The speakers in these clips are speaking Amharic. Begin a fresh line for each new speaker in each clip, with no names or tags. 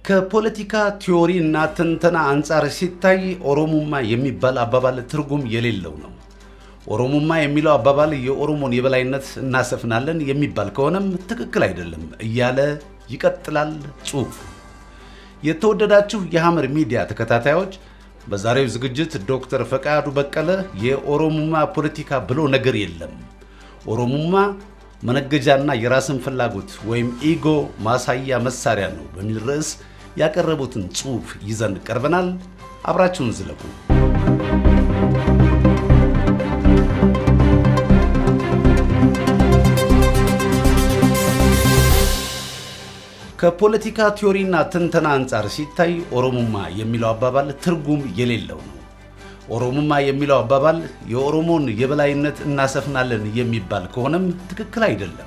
ከፖለቲካ ቲዎሪ እና ትንተና አንጻር ሲታይ ኦሮሙማ የሚባል አባባል ትርጉም የሌለው ነው። ኦሮሙማ የሚለው አባባል የኦሮሞን የበላይነት እናሰፍናለን የሚባል ከሆነም ትክክል አይደለም እያለ ይቀጥላል ጽሑፉ። የተወደዳችሁ የሐመር ሚዲያ ተከታታዮች በዛሬው ዝግጅት ዶክተር ፈቃዱ በቀለ የኦሮሙማ ፖለቲካ ብሎ ነገር የለም፣ ኦሮሙማ መነገጃና የራስን ፍላጎት ወይም ኢጎ ማሳያ መሳሪያ ነው በሚል ርዕስ ያቀረቡትን ጽሑፍ ይዘን ቀርበናል። አብራችሁን ዝለቁ። ከፖለቲካ ቲዎሪና ትንተና አንጻር ሲታይ ኦሮሙማ የሚለው አባባል ትርጉም የሌለው ነው። ኦሮሙማ የሚለው አባባል የኦሮሞን የበላይነት እናሰፍናለን የሚባል ከሆነም ትክክል አይደለም።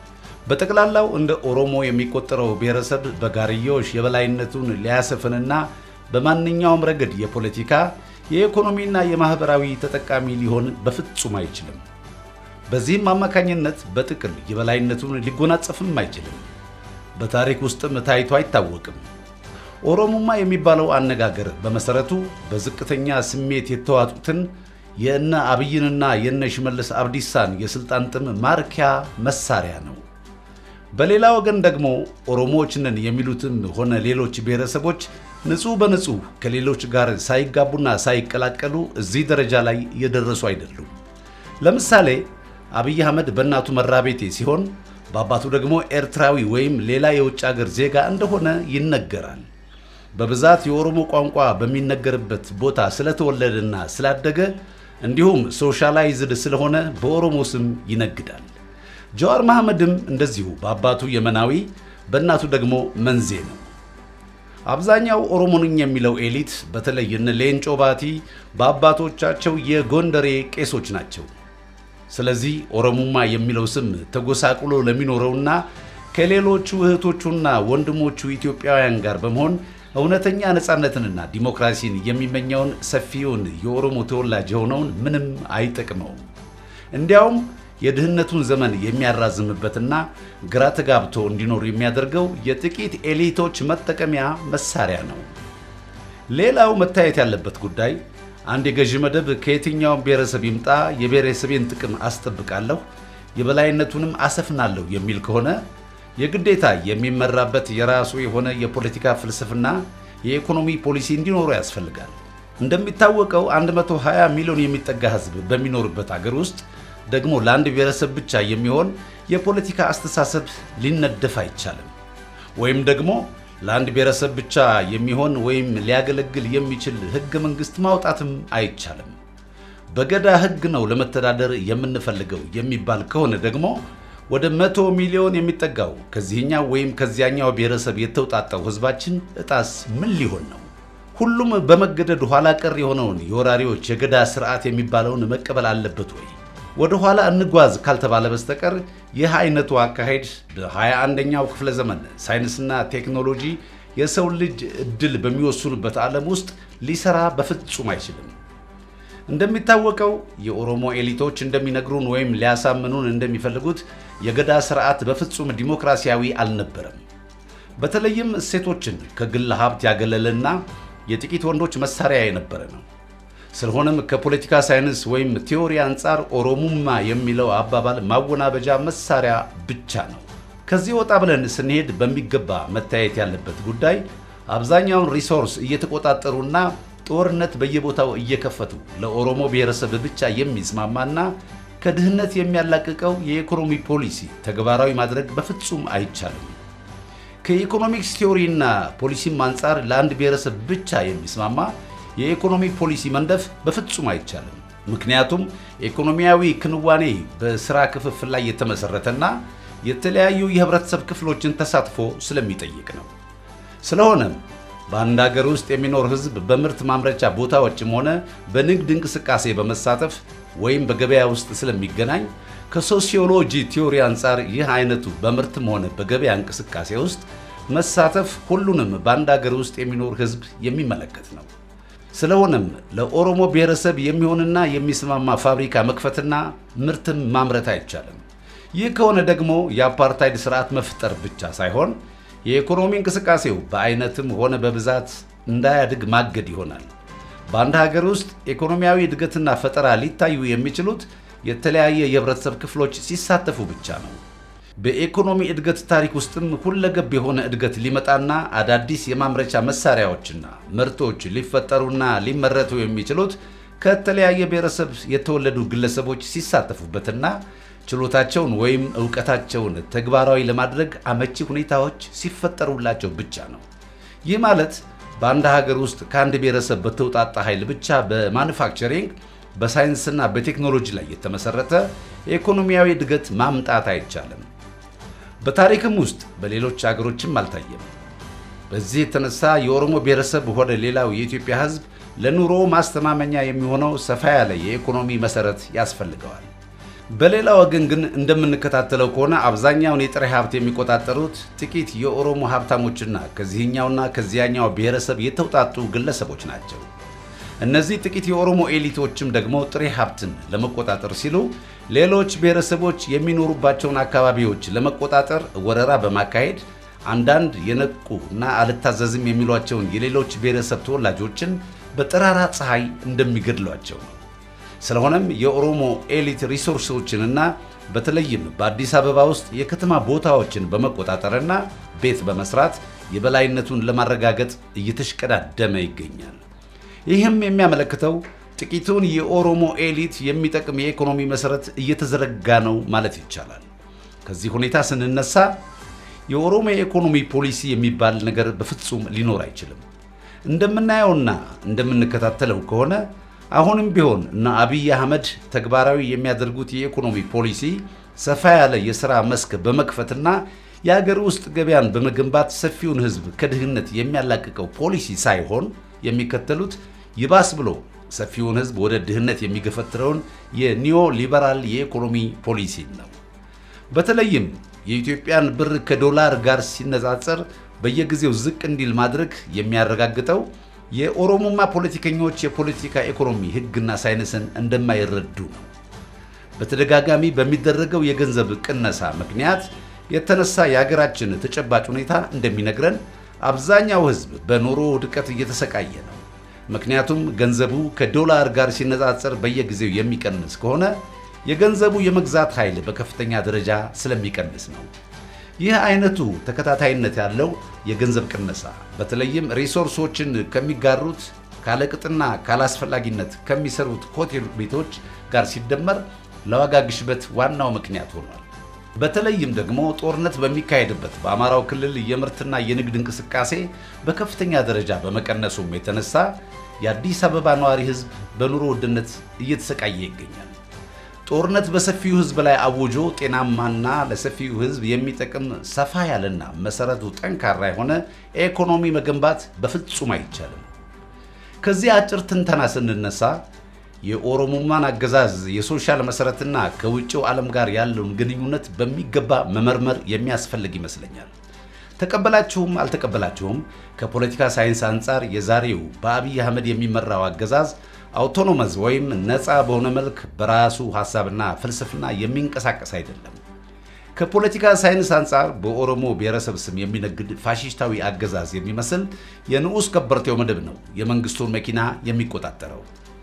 በጠቅላላው እንደ ኦሮሞ የሚቆጠረው ብሔረሰብ በጋርዮሽ የበላይነቱን ሊያሰፍንና በማንኛውም ረገድ የፖለቲካ የኢኮኖሚና የማኅበራዊ ተጠቃሚ ሊሆን በፍጹም አይችልም። በዚህም አማካኝነት በጥቅል የበላይነቱን ሊጎናጸፍም አይችልም። በታሪክ ውስጥም ታይቶ አይታወቅም። ኦሮሙማ የሚባለው አነጋገር በመሰረቱ በዝቅተኛ ስሜት የተዋጡትን የእነ አብይንና የእነ ሽመልስ አብዲሳን የስልጣን ጥም ማርኪያ መሳሪያ ነው። በሌላ ወገን ደግሞ ኦሮሞዎች ነን የሚሉትም ሆነ ሌሎች ብሔረሰቦች ንጹሕ በንጹሕ ከሌሎች ጋር ሳይጋቡና ሳይቀላቀሉ እዚህ ደረጃ ላይ የደረሱ አይደሉም። ለምሳሌ አብይ አህመድ በእናቱ መራቤቴ ሲሆን በአባቱ ደግሞ ኤርትራዊ ወይም ሌላ የውጭ አገር ዜጋ እንደሆነ ይነገራል። በብዛት የኦሮሞ ቋንቋ በሚነገርበት ቦታ ስለተወለደና ስላደገ እንዲሁም ሶሻላይዝድ ስለሆነ በኦሮሞ ስም ይነግዳል። ጀዋር መሐመድም እንደዚሁ በአባቱ የመናዊ በእናቱ ደግሞ መንዜ ነው። አብዛኛው ኦሮሞ ነኝ የሚለው ኤሊት በተለይ እነ ሌንጮ ባቲ በአባቶቻቸው የጎንደሬ ቄሶች ናቸው። ስለዚህ ኦሮሙማ የሚለው ስም ተጎሳቁሎ ለሚኖረውና ከሌሎቹ እህቶቹና ወንድሞቹ ኢትዮጵያውያን ጋር በመሆን እውነተኛ ነፃነትንና ዲሞክራሲን የሚመኘውን ሰፊውን የኦሮሞ ተወላጅ የሆነውን ምንም አይጠቅመውም። እንዲያውም የድህነቱን ዘመን የሚያራዝምበትና ግራ ተጋብቶ እንዲኖር የሚያደርገው የጥቂት ኤሊቶች መጠቀሚያ መሳሪያ ነው። ሌላው መታየት ያለበት ጉዳይ አንድ የገዢ መደብ ከየትኛውም ብሔረሰብ ይምጣ የብሔረሰቤን ጥቅም አስጠብቃለሁ፣ የበላይነቱንም አሰፍናለሁ የሚል ከሆነ የግዴታ የሚመራበት የራሱ የሆነ የፖለቲካ ፍልስፍና፣ የኢኮኖሚ ፖሊሲ እንዲኖሩ ያስፈልጋል። እንደሚታወቀው 120 ሚሊዮን የሚጠጋ ሕዝብ በሚኖርበት አገር ውስጥ ደግሞ ለአንድ ብሔረሰብ ብቻ የሚሆን የፖለቲካ አስተሳሰብ ሊነደፍ አይቻልም። ወይም ደግሞ ለአንድ ብሔረሰብ ብቻ የሚሆን ወይም ሊያገለግል የሚችል ሕገ መንግሥት ማውጣትም አይቻልም። በገዳ ሕግ ነው ለመተዳደር የምንፈልገው የሚባል ከሆነ ደግሞ ወደ መቶ ሚሊዮን የሚጠጋው ከዚህኛው ወይም ከዚያኛው ብሔረሰብ የተውጣጣው ሕዝባችን እጣስ ምን ሊሆን ነው? ሁሉም በመገደድ ኋላ ቀር የሆነውን የወራሪዎች የገዳ ስርዓት የሚባለውን መቀበል አለበት ወይ? ወደ ኋላ እንጓዝ ካልተባለ በስተቀር ይህ አይነቱ አካሄድ በ21ኛው ክፍለ ዘመን ሳይንስና ቴክኖሎጂ የሰው ልጅ እድል በሚወስኑበት ዓለም ውስጥ ሊሰራ በፍጹም አይችልም። እንደሚታወቀው የኦሮሞ ኤሊቶች እንደሚነግሩን ወይም ሊያሳምኑን እንደሚፈልጉት የገዳ ስርዓት በፍጹም ዲሞክራሲያዊ አልነበረም። በተለይም እሴቶችን ከግል ሀብት ያገለለና የጥቂት ወንዶች መሳሪያ የነበረ ነው። ስለሆነም ከፖለቲካ ሳይንስ ወይም ቲዎሪ አንጻር ኦሮሙማ የሚለው አባባል ማወናበጃ መሳሪያ ብቻ ነው። ከዚህ ወጣ ብለን ስንሄድ በሚገባ መታየት ያለበት ጉዳይ አብዛኛውን ሪሶርስ እየተቆጣጠሩና ጦርነት በየቦታው እየከፈቱ ለኦሮሞ ብሔረሰብ ብቻ የሚስማማና ከድህነት የሚያላቅቀው የኢኮኖሚ ፖሊሲ ተግባራዊ ማድረግ በፍጹም አይቻልም። ከኢኮኖሚክስ ቲዎሪና ፖሊሲም አንጻር ለአንድ ብሔረሰብ ብቻ የሚስማማ የኢኮኖሚ ፖሊሲ መንደፍ በፍጹም አይቻልም። ምክንያቱም ኢኮኖሚያዊ ክንዋኔ በስራ ክፍፍል ላይ የተመሰረተና የተለያዩ የህብረተሰብ ክፍሎችን ተሳትፎ ስለሚጠይቅ ነው። ስለሆነም በአንድ ሀገር ውስጥ የሚኖር ህዝብ በምርት ማምረቻ ቦታዎችም ሆነ በንግድ እንቅስቃሴ በመሳተፍ ወይም በገበያ ውስጥ ስለሚገናኝ ከሶሲዮሎጂ ቲዎሪ አንጻር ይህ አይነቱ በምርትም ሆነ በገበያ እንቅስቃሴ ውስጥ መሳተፍ ሁሉንም በአንድ ሀገር ውስጥ የሚኖር ህዝብ የሚመለከት ነው። ስለሆነም ለኦሮሞ ብሔረሰብ የሚሆንና የሚስማማ ፋብሪካ መክፈትና ምርትም ማምረት አይቻልም። ይህ ከሆነ ደግሞ የአፓርታይድ ስርዓት መፍጠር ብቻ ሳይሆን የኢኮኖሚ እንቅስቃሴው በአይነትም ሆነ በብዛት እንዳያድግ ማገድ ይሆናል። በአንድ ሀገር ውስጥ ኢኮኖሚያዊ እድገትና ፈጠራ ሊታዩ የሚችሉት የተለያየ የህብረተሰብ ክፍሎች ሲሳተፉ ብቻ ነው። በኢኮኖሚ እድገት ታሪክ ውስጥም ሁለገብ የሆነ እድገት ሊመጣና አዳዲስ የማምረቻ መሳሪያዎችና ምርቶች ሊፈጠሩና ሊመረቱ የሚችሉት ከተለያየ ብሔረሰብ የተወለዱ ግለሰቦች ሲሳተፉበትና ችሎታቸውን ወይም እውቀታቸውን ተግባራዊ ለማድረግ አመቺ ሁኔታዎች ሲፈጠሩላቸው ብቻ ነው። ይህ ማለት በአንድ ሀገር ውስጥ ከአንድ ብሔረሰብ በተውጣጣ ኃይል ብቻ በማኑፋክቸሪንግ በሳይንስና በቴክኖሎጂ ላይ የተመሰረተ ኢኮኖሚያዊ እድገት ማምጣት አይቻልም። በታሪክም ውስጥ በሌሎች አገሮችም አልታየም። በዚህ የተነሳ የኦሮሞ ብሔረሰብ ሆነ ሌላው የኢትዮጵያ ሕዝብ ለኑሮ ማስተማመኛ የሚሆነው ሰፋ ያለ የኢኮኖሚ መሰረት ያስፈልገዋል። በሌላ ወገን ግን እንደምንከታተለው ከሆነ አብዛኛውን የጥሬ ሀብት የሚቆጣጠሩት ጥቂት የኦሮሞ ሀብታሞችና ከዚህኛውና ከዚያኛው ብሔረሰብ የተውጣጡ ግለሰቦች ናቸው። እነዚህ ጥቂት የኦሮሞ ኤሊቶችም ደግሞ ጥሬ ሀብትን ለመቆጣጠር ሲሉ ሌሎች ብሔረሰቦች የሚኖሩባቸውን አካባቢዎች ለመቆጣጠር ወረራ በማካሄድ አንዳንድ የነቁ እና አልታዘዝም የሚሏቸውን የሌሎች ብሔረሰብ ተወላጆችን በጠራራ ፀሐይ እንደሚገድሏቸው ነው። ስለሆነም የኦሮሞ ኤሊት ሪሶርሶችንና በተለይም በአዲስ አበባ ውስጥ የከተማ ቦታዎችን በመቆጣጠርና ቤት በመስራት የበላይነቱን ለማረጋገጥ እየተሽቀዳደመ ይገኛል። ይህም የሚያመለክተው ጥቂቱን የኦሮሞ ኤሊት የሚጠቅም የኢኮኖሚ መሰረት እየተዘረጋ ነው ማለት ይቻላል። ከዚህ ሁኔታ ስንነሳ የኦሮሞ የኢኮኖሚ ፖሊሲ የሚባል ነገር በፍጹም ሊኖር አይችልም። እንደምናየውና እንደምንከታተለው ከሆነ አሁንም ቢሆን እነ አብይ አህመድ ተግባራዊ የሚያደርጉት የኢኮኖሚ ፖሊሲ ሰፋ ያለ የሥራ መስክ በመክፈትና የአገር ውስጥ ገበያን በመገንባት ሰፊውን ሕዝብ ከድህነት የሚያላቅቀው ፖሊሲ ሳይሆን የሚከተሉት ይባስ ብሎ ሰፊውን ሕዝብ ወደ ድህነት የሚገፈትረውን የኒዮ ሊበራል የኢኮኖሚ ፖሊሲ ነው። በተለይም የኢትዮጵያን ብር ከዶላር ጋር ሲነጻጸር በየጊዜው ዝቅ እንዲል ማድረግ የሚያረጋግጠው የኦሮሞማ ፖለቲከኞች የፖለቲካ ኢኮኖሚ ሕግና ሳይንስን እንደማይረዱ ነው። በተደጋጋሚ በሚደረገው የገንዘብ ቅነሳ ምክንያት የተነሳ የሀገራችን ተጨባጭ ሁኔታ እንደሚነግረን አብዛኛው ሕዝብ በኑሮ ውድቀት እየተሰቃየ ነው። ምክንያቱም ገንዘቡ ከዶላር ጋር ሲነጻጸር በየጊዜው የሚቀንስ ከሆነ የገንዘቡ የመግዛት ኃይል በከፍተኛ ደረጃ ስለሚቀንስ ነው። ይህ አይነቱ ተከታታይነት ያለው የገንዘብ ቅነሳ በተለይም ሪሶርሶችን ከሚጋሩት ካለቅጥና ካላስፈላጊነት ከሚሰሩት ሆቴል ቤቶች ጋር ሲደመር ለዋጋ ግሽበት ዋናው ምክንያት ሆኗል። በተለይም ደግሞ ጦርነት በሚካሄድበት በአማራው ክልል የምርትና የንግድ እንቅስቃሴ በከፍተኛ ደረጃ በመቀነሱም የተነሳ የአዲስ አበባ ነዋሪ ሕዝብ በኑሮ ውድነት እየተሰቃየ ይገኛል። ጦርነት በሰፊው ሕዝብ ላይ አውጆ ጤናማና ለሰፊው ሕዝብ የሚጠቅም ሰፋ ያለና መሰረቱ ጠንካራ የሆነ ኢኮኖሚ መገንባት በፍጹም አይቻልም። ከዚህ አጭር ትንተና ስንነሳ የኦሮሞማን አገዛዝ የሶሻል መሰረትና ከውጭው ዓለም ጋር ያለውን ግንኙነት በሚገባ መመርመር የሚያስፈልግ ይመስለኛል። ተቀበላችሁም አልተቀበላችሁም ከፖለቲካ ሳይንስ አንጻር የዛሬው በአብይ አህመድ የሚመራው አገዛዝ አውቶኖመዝ ወይም ነፃ በሆነ መልክ በራሱ ሐሳብና ፍልስፍና የሚንቀሳቀስ አይደለም። ከፖለቲካ ሳይንስ አንጻር በኦሮሞ ብሔረሰብ ስም የሚነግድ ፋሽስታዊ አገዛዝ የሚመስል የንዑስ ከበርቴው መደብ ነው የመንግስቱን መኪና የሚቆጣጠረው።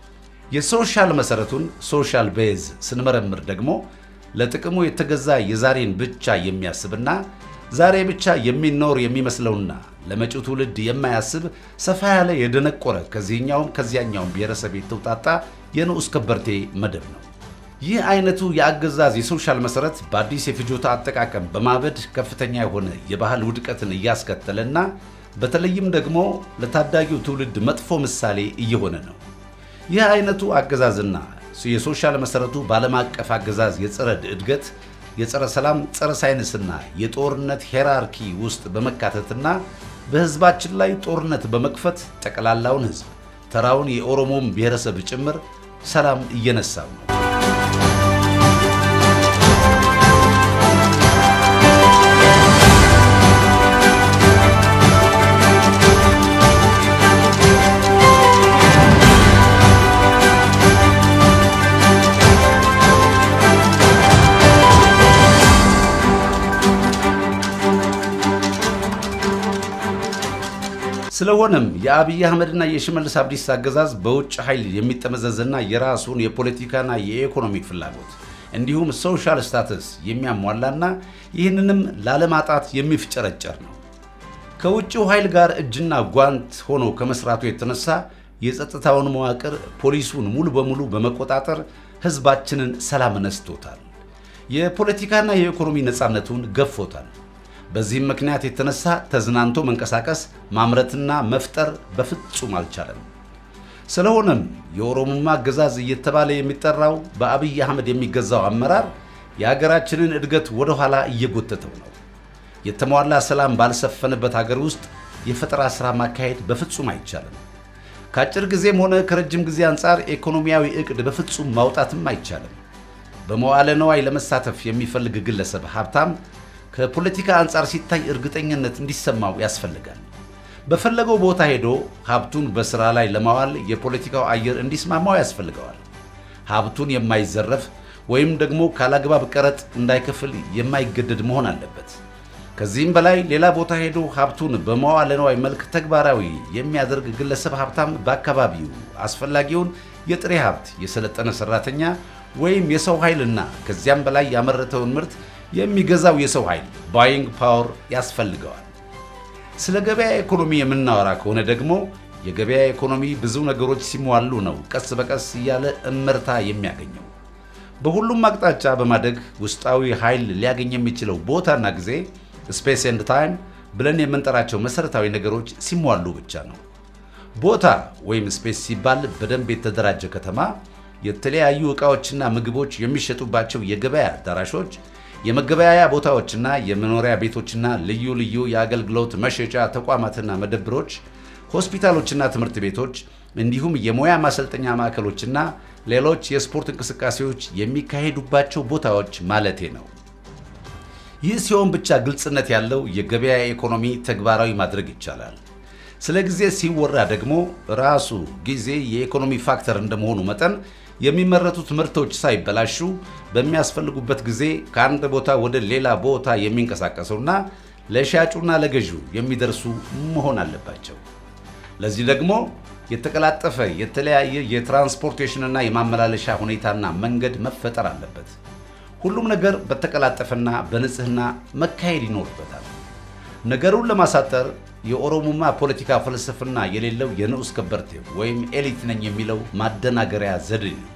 የሶሻል መሰረቱን ሶሻል ቤዝ ስንመረምር ደግሞ ለጥቅሙ የተገዛ የዛሬን ብቻ የሚያስብና ዛሬ ብቻ የሚኖር የሚመስለውና ለመጪው ትውልድ የማያስብ ሰፋ ያለ የደነቆረ ከዚህኛውም ከዚያኛውም ብሔረሰብ የተውጣጣ የንዑስ ከበርቴ መደብ ነው። ይህ አይነቱ የአገዛዝ የሶሻል መሰረት በአዲስ የፍጆታ አጠቃቀም በማበድ ከፍተኛ የሆነ የባህል ውድቀትን እያስከተለና በተለይም ደግሞ ለታዳጊው ትውልድ መጥፎ ምሳሌ እየሆነ ነው። ይህ አይነቱ አገዛዝና የሶሻል መሰረቱ በዓለም አቀፍ አገዛዝ የጸረ እድገት የጸረ ሰላም፣ ጸረ ሳይንስና የጦርነት ሄራርኪ ውስጥ በመካተትና በህዝባችን ላይ ጦርነት በመክፈት ጠቅላላውን ህዝብ ተራውን የኦሮሞም ብሔረሰብ ጭምር ሰላም እየነሳው ነው። ስለሆነም የአብይ አህመድና የሽመልስ አብዲሳ አገዛዝ በውጭ ኃይል የሚጠመዘዝና የራሱን የፖለቲካና የኢኮኖሚ ፍላጎት እንዲሁም ሶሻል ስታተስ የሚያሟላና ይህንንም ላለማጣት የሚፍጨረጨር ነው። ከውጭው ኃይል ጋር እጅና ጓንት ሆኖ ከመስራቱ የተነሳ የጸጥታውን መዋቅር ፖሊሱን ሙሉ በሙሉ በመቆጣጠር ህዝባችንን ሰላም ነስቶታል። የፖለቲካና የኢኮኖሚ ነፃነቱን ገፎታል። በዚህም ምክንያት የተነሳ ተዝናንቶ መንቀሳቀስ ማምረትና መፍጠር በፍጹም አልቻለም። ስለሆነም የኦሮሞማ አገዛዝ እየተባለ የሚጠራው በአብይ አህመድ የሚገዛው አመራር የሀገራችንን እድገት ወደኋላ እየጎተተው ነው። የተሟላ ሰላም ባልሰፈነበት ሀገር ውስጥ የፈጠራ ሥራ ማካሄድ በፍጹም አይቻልም። ከአጭር ጊዜም ሆነ ከረጅም ጊዜ አንጻር ኢኮኖሚያዊ ዕቅድ በፍጹም ማውጣትም አይቻልም። በመዋለ ነዋይ ለመሳተፍ የሚፈልግ ግለሰብ ሀብታም ከፖለቲካ አንጻር ሲታይ እርግጠኝነት እንዲሰማው ያስፈልጋል። በፈለገው ቦታ ሄዶ ሀብቱን በሥራ ላይ ለማዋል የፖለቲካው አየር እንዲስማማው ያስፈልገዋል። ሀብቱን የማይዘረፍ ወይም ደግሞ ካላግባብ ቀረጥ እንዳይከፍል የማይገደድ መሆን አለበት። ከዚህም በላይ ሌላ ቦታ ሄዶ ሀብቱን በመዋለ ነዋይ መልክ ተግባራዊ የሚያደርግ ግለሰብ ሀብታም በአካባቢው አስፈላጊውን የጥሬ ሀብት፣ የሰለጠነ ሰራተኛ ወይም የሰው ኃይልና ከዚያም በላይ ያመረተውን ምርት የሚገዛው የሰው ኃይል ባይንግ ፓወር ያስፈልገዋል። ስለ ገበያ ኢኮኖሚ የምናወራ ከሆነ ደግሞ የገበያ ኢኮኖሚ ብዙ ነገሮች ሲሟሉ ነው ቀስ በቀስ እያለ እመርታ የሚያገኘው። በሁሉም አቅጣጫ በማደግ ውስጣዊ ኃይል ሊያገኝ የሚችለው ቦታና ጊዜ ስፔስ ኤንድ ታይም ብለን የምንጠራቸው መሰረታዊ ነገሮች ሲሟሉ ብቻ ነው። ቦታ ወይም ስፔስ ሲባል በደንብ የተደራጀ ከተማ፣ የተለያዩ ዕቃዎችና ምግቦች የሚሸጡባቸው የገበያ አዳራሾች፣ የመገበያያ ቦታዎችና የመኖሪያ ቤቶችና ልዩ ልዩ የአገልግሎት መሸጫ ተቋማትና መደብሮች፣ ሆስፒታሎችና ትምህርት ቤቶች እንዲሁም የሙያ ማሰልጠኛ ማዕከሎችና ሌሎች የስፖርት እንቅስቃሴዎች የሚካሄዱባቸው ቦታዎች ማለቴ ነው። ይህ ሲሆን ብቻ ግልጽነት ያለው የገበያ ኢኮኖሚ ተግባራዊ ማድረግ ይቻላል። ስለ ጊዜ ሲወራ ደግሞ ራሱ ጊዜ የኢኮኖሚ ፋክተር እንደመሆኑ መጠን የሚመረቱት ምርቶች ሳይበላሹ በሚያስፈልጉበት ጊዜ ከአንድ ቦታ ወደ ሌላ ቦታ የሚንቀሳቀሱና ለሻጩና ለገዢው የሚደርሱ መሆን አለባቸው። ለዚህ ደግሞ የተቀላጠፈ የተለያየ የትራንስፖርቴሽንና የማመላለሻ ሁኔታና መንገድ መፈጠር አለበት። ሁሉም ነገር በተቀላጠፈና በንጽህና መካሄድ ይኖርበታል። ነገሩን ለማሳጠር የኦሮሞማ ፖለቲካ ፍልስፍና የሌለው የንዑስ ከበርቴ ወይም ኤሊት ነኝ የሚለው ማደናገሪያ ዘዴ ነው።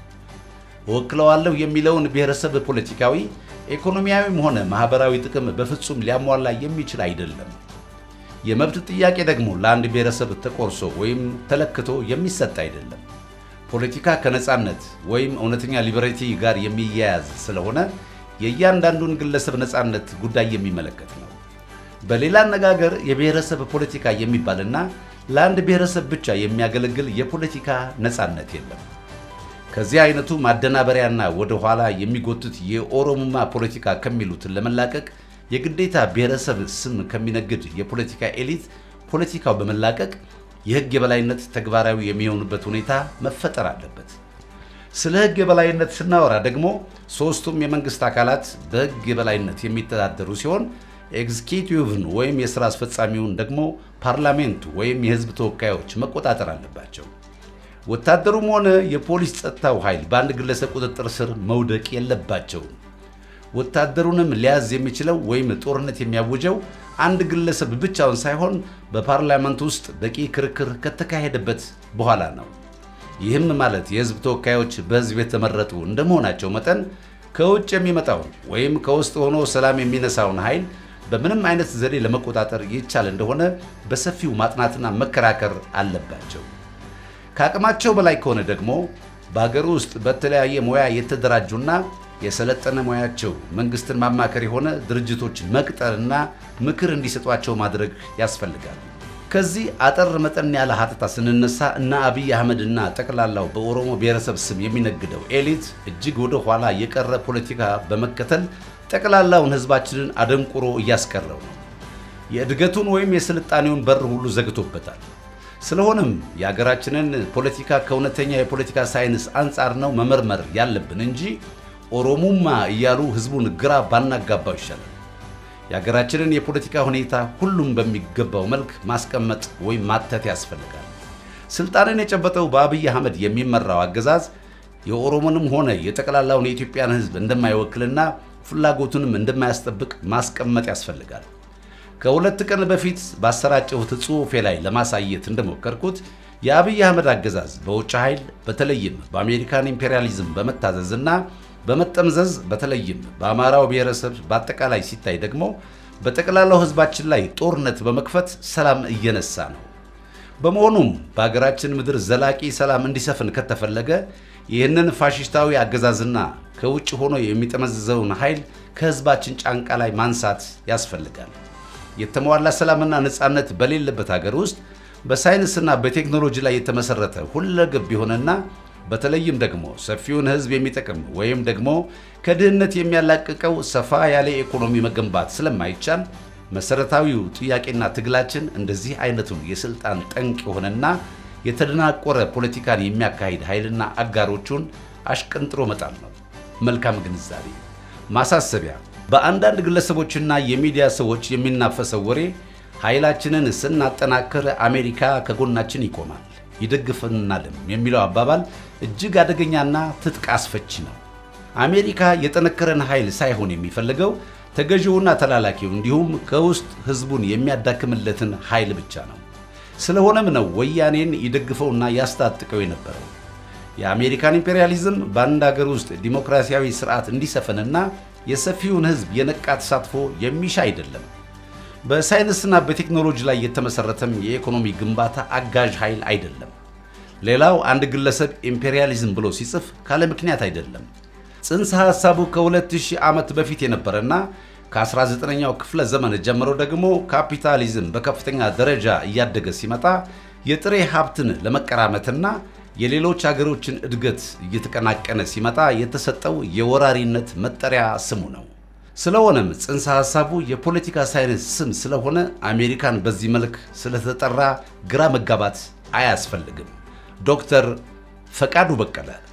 እወክለዋለሁ የሚለውን ብሔረሰብ ፖለቲካዊ፣ ኢኮኖሚያዊም ሆነ ማህበራዊ ጥቅም በፍጹም ሊያሟላ የሚችል አይደለም። የመብት ጥያቄ ደግሞ ለአንድ ብሔረሰብ ተቆርሶ ወይም ተለክቶ የሚሰጥ አይደለም። ፖለቲካ ከነጻነት ወይም እውነተኛ ሊበሬቲ ጋር የሚያያዝ ስለሆነ የእያንዳንዱን ግለሰብ ነጻነት ጉዳይ የሚመለከት ነው። በሌላ አነጋገር የብሔረሰብ ፖለቲካ የሚባልና ለአንድ ብሔረሰብ ብቻ የሚያገለግል የፖለቲካ ነጻነት የለም። ከዚህ አይነቱ ማደናበሪያና ወደ ኋላ የሚጎትት የኦሮሞማ ፖለቲካ ከሚሉትን ለመላቀቅ የግዴታ ብሔረሰብ ስም ከሚነግድ የፖለቲካ ኤሊት ፖለቲካው በመላቀቅ የሕግ የበላይነት ተግባራዊ የሚሆኑበት ሁኔታ መፈጠር አለበት። ስለ ሕግ የበላይነት ስናወራ ደግሞ ሦስቱም የመንግሥት አካላት በሕግ የበላይነት የሚተዳደሩ ሲሆን ኤግዚኪቲቭን ወይም የሥራ አስፈጻሚውን ደግሞ ፓርላሜንቱ ወይም የሕዝብ ተወካዮች መቆጣጠር አለባቸው። ወታደሩም ሆነ የፖሊስ ጸጥታው ኃይል በአንድ ግለሰብ ቁጥጥር ስር መውደቅ የለባቸውም። ወታደሩንም ሊያዝ የሚችለው ወይም ጦርነት የሚያውጀው አንድ ግለሰብ ብቻውን ሳይሆን በፓርላመንት ውስጥ በቂ ክርክር ከተካሄደበት በኋላ ነው። ይህም ማለት የሕዝብ ተወካዮች በሕዝብ የተመረጡ እንደመሆናቸው መጠን ከውጭ የሚመጣውን ወይም ከውስጥ ሆኖ ሰላም የሚነሳውን ኃይል በምንም አይነት ዘዴ ለመቆጣጠር ይቻል እንደሆነ በሰፊው ማጥናትና መከራከር አለባቸው። ከአቅማቸው በላይ ከሆነ ደግሞ በሀገር ውስጥ በተለያየ ሙያ የተደራጁና የሰለጠነ ሙያቸው መንግስትን ማማከር የሆነ ድርጅቶች መቅጠርና ምክር እንዲሰጧቸው ማድረግ ያስፈልጋል። ከዚህ አጠር መጠን ያለ ሀተታ ስንነሳ እና አብይ አህመድና ጠቅላላው በኦሮሞ ብሔረሰብ ስም የሚነግደው ኤሊት እጅግ ወደ ኋላ የቀረ ፖለቲካ በመከተል ጠቅላላውን ህዝባችንን አደንቁሮ እያስቀረው ነው። የእድገቱን ወይም የስልጣኔውን በር ሁሉ ዘግቶበታል። ስለሆነም የሀገራችንን ፖለቲካ ከእውነተኛ የፖለቲካ ሳይንስ አንጻር ነው መመርመር ያለብን እንጂ ኦሮሙማ እያሉ ህዝቡን ግራ ባናጋባው ይሻላል። የሀገራችንን የፖለቲካ ሁኔታ ሁሉም በሚገባው መልክ ማስቀመጥ ወይም ማተት ያስፈልጋል። ስልጣንን የጨበጠው በአብይ አህመድ የሚመራው አገዛዝ የኦሮሞንም ሆነ የጠቅላላውን የኢትዮጵያን ሕዝብ እንደማይወክልና ፍላጎቱንም እንደማያስጠብቅ ማስቀመጥ ያስፈልጋል። ከሁለት ቀን በፊት ባሰራጨሁት ጽሑፌ ላይ ለማሳየት እንደሞከርኩት የአብይ አህመድ አገዛዝ በውጭ ኃይል በተለይም በአሜሪካን ኢምፔሪያሊዝም በመታዘዝና በመጠምዘዝ በተለይም በአማራው ብሔረሰብ በአጠቃላይ ሲታይ ደግሞ በጠቅላላው ሕዝባችን ላይ ጦርነት በመክፈት ሰላም እየነሳ ነው። በመሆኑም በሀገራችን ምድር ዘላቂ ሰላም እንዲሰፍን ከተፈለገ ይህንን ፋሽስታዊ አገዛዝና ከውጭ ሆኖ የሚጠመዝዘውን ኃይል ከሕዝባችን ጫንቃ ላይ ማንሳት ያስፈልጋል። የተሟላ ሰላምና ነፃነት በሌለበት ሀገር ውስጥ በሳይንስና በቴክኖሎጂ ላይ የተመሰረተ ሁለገብ የሆነና በተለይም ደግሞ ሰፊውን ሕዝብ የሚጠቅም ወይም ደግሞ ከድህነት የሚያላቅቀው ሰፋ ያለ ኢኮኖሚ መገንባት ስለማይቻል መሰረታዊው ጥያቄና ትግላችን እንደዚህ አይነቱን የስልጣን ጠንቅ የሆነና የተደናቆረ ፖለቲካን የሚያካሂድ ኃይልና አጋሮቹን አሽቀንጥሮ መጣል ነው። መልካም ግንዛቤ። ማሳሰቢያ፣ በአንዳንድ ግለሰቦችና የሚዲያ ሰዎች የሚናፈሰው ወሬ ኃይላችንን ስናጠናክር አሜሪካ ከጎናችን ይቆማል ይደግፈናልም የሚለው አባባል እጅግ አደገኛና ትጥቅ አስፈቺ ነው። አሜሪካ የጠነከረን ኃይል ሳይሆን የሚፈልገው ተገዢውና ተላላኪው እንዲሁም ከውስጥ ህዝቡን የሚያዳክምለትን ኃይል ብቻ ነው። ስለሆነም ነው ወያኔን ይደግፈውና ያስታጥቀው የነበረው። የአሜሪካን ኢምፔሪያሊዝም በአንድ ሀገር ውስጥ ዲሞክራሲያዊ ስርዓት እንዲሰፍንና የሰፊውን ህዝብ የነቃ ተሳትፎ የሚሻ አይደለም። በሳይንስና በቴክኖሎጂ ላይ የተመሰረተም የኢኮኖሚ ግንባታ አጋዥ ኃይል አይደለም። ሌላው አንድ ግለሰብ ኢምፔሪያሊዝም ብሎ ሲጽፍ ካለ ምክንያት አይደለም። ጽንሰ ሐሳቡ ከ2000 ዓመት በፊት የነበረና ከ19ኛው ክፍለ ዘመን ጀምሮ ደግሞ ካፒታሊዝም በከፍተኛ ደረጃ እያደገ ሲመጣ የጥሬ ሀብትን ለመቀራመትና የሌሎች አገሮችን እድገት እየተቀናቀነ ሲመጣ የተሰጠው የወራሪነት መጠሪያ ስሙ ነው። ስለሆነም ጽንሰ ሐሳቡ የፖለቲካ ሳይንስ ስም ስለሆነ አሜሪካን በዚህ መልክ ስለተጠራ ግራ መጋባት አያስፈልግም። ዶክተር ፈቃዱ በቀለ